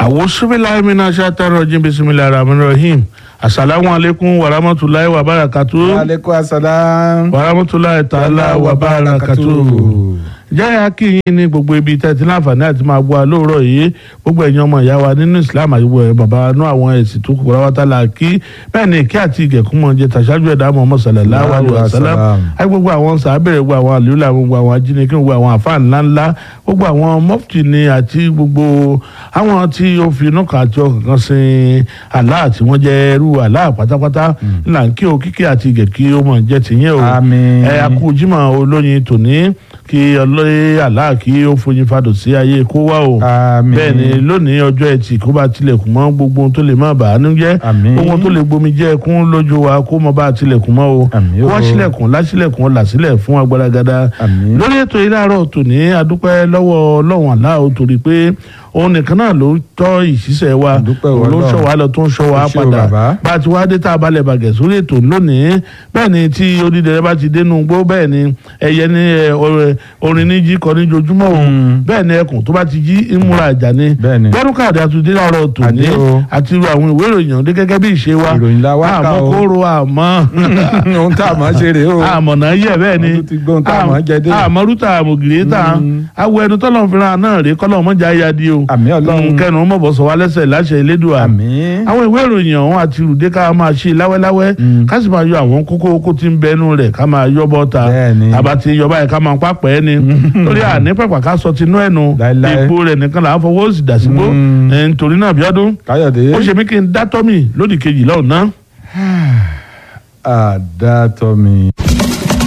àwòsíbíláì mina ṣàtàrọ jí bisimilahi rahman rahim asalaamu aleykum wa rahmatulahi wa barakatu aleykum asalaam. wa rahmatulahi taala wa barakatu jẹ́ akínyìn ní gbogbo ibi tẹ́tí láǹfààní àti máa gbọ́ lóòrọ̀ yìí gbogbo ẹ̀yin ọmọ ìyá wa nínú islam àti gbogbo ẹ̀yin bàbá inú àwọn ẹ̀sìn tó kù ráwátá la kí bẹ́ẹ̀ ni kí àti ìgẹ̀kún mọ̀ jẹ́ tàṣájú ẹ̀dá Muhammad sallallahu alaihi wasallam àti gbogbo àwọn sàábẹ̀rẹ̀ gbogbo àwọn àlùlà gbogbo àwọn ajínigbé gbogbo àwọn àfáà ńláńlá gbogbo àwọn mọ́fìtì ni àti gbogbo àwọn tí ó fi inú kan àti ọkàn kan sin Allah tí wọ́n jẹ́ ẹrú Allah pátápátá ńlá kí o kíkí àti ìgẹ̀kí ó mọ̀ jẹ́ tìyẹn o Àmín. ẹ̀ akú Jímọ̀ olóyin tòní kí ọlọ́yẹ àlá kí ó foyin fadò sí ayé kó wá o Àmín. bẹ́ẹ̀ ni lónìí ọjọ́ ẹtì kó bá tilẹ̀kùn mọ́ gbogbo ohun tó lè má bàá nú jẹ́ Àmín. gbogbo ohun tó lè gbomi jẹ́ kún lójú wa kó mọ bá tilẹ̀kùn mọ́ o Àmín kó o. wá sílẹ̀kùn lásílẹ̀kùn ọ̀là sílẹ̀ fún agbára Àmín. lórí ètò yìí láàárọ̀ tòní adúpẹ́ lọ́wọ́ ọlọ́run àlá o torí pé òun nìkan náà ló tọ́ ìṣiṣẹ́ wa Adúpẹ́ òun ló ń Ọlọ́run. ṣọ́ wa lọ tó ń ṣọ́ wa Ó ṣé o, padà bàbá. bá a ti wá dé tá a balẹ̀ bàgẹ̀ sórí ètò lónìí bẹ́ẹ̀ ni tí onídẹ̀rẹ́ bá ti dénú gbó bẹ́ẹ̀ ni ẹyẹ ní ẹ, ọrẹ- orin ní jí kọ ní jojúmọ́ o Mm. bẹ́ẹ̀ ni ẹkùn tó bá ti jí ìmúra ìjà ni Bẹ́ẹ̀ ni. gbẹ́rùkàdé àtúndé láàárọ̀ tòní Àdé o. àti irú àwọn ìwé ìròyìn ọ̀dẹ́ gẹ́gẹ́ bí ìṣe wa Ìròyìn la wá kà àmọ́ o. kóró àmọ́ ohun tá a máa ṣe rèé o. àmọ̀nà yẹ bẹ́ẹ̀ ni Wọ́n tún ti gbóhun tá a máa jẹ dé. àmọ́rúta àmọ̀gìrì ta Mm. awọ ẹnu tọ́lọ̀ fúnra náà rèé kọ́lọ̀ mọ́jà ya di o Àmín Ọlọ́run. Mm, kẹnu mọ̀bọ̀ sọ wá lẹ́sẹ̀ láṣẹ Elédùà Àmín. àwọn ìwé ìròyìn ọ̀hún àti rùdé ká máa ṣe láwẹ́láwẹ́ Mm. ká sì máa yọ àwọn kókó kókó tí ń bẹnu rẹ̀ ká máa yọ bọ́ta Bẹ́ẹ̀ni. àbá ti yọ báyìí ká máa pápẹ́ ni lórí àní pẹ̀pà ká sọ tinú ẹnu Láíláí. epo rẹ̀ nìkan là ń fọwọ́ sí dàsígbó Mm. ẹ̀, nítorí náà bíọ́dún káyọ̀dé. ó ṣe mí kí n dá tọ́mì lódì kejì lọ́hùn náà. àdàtọ̀ mi.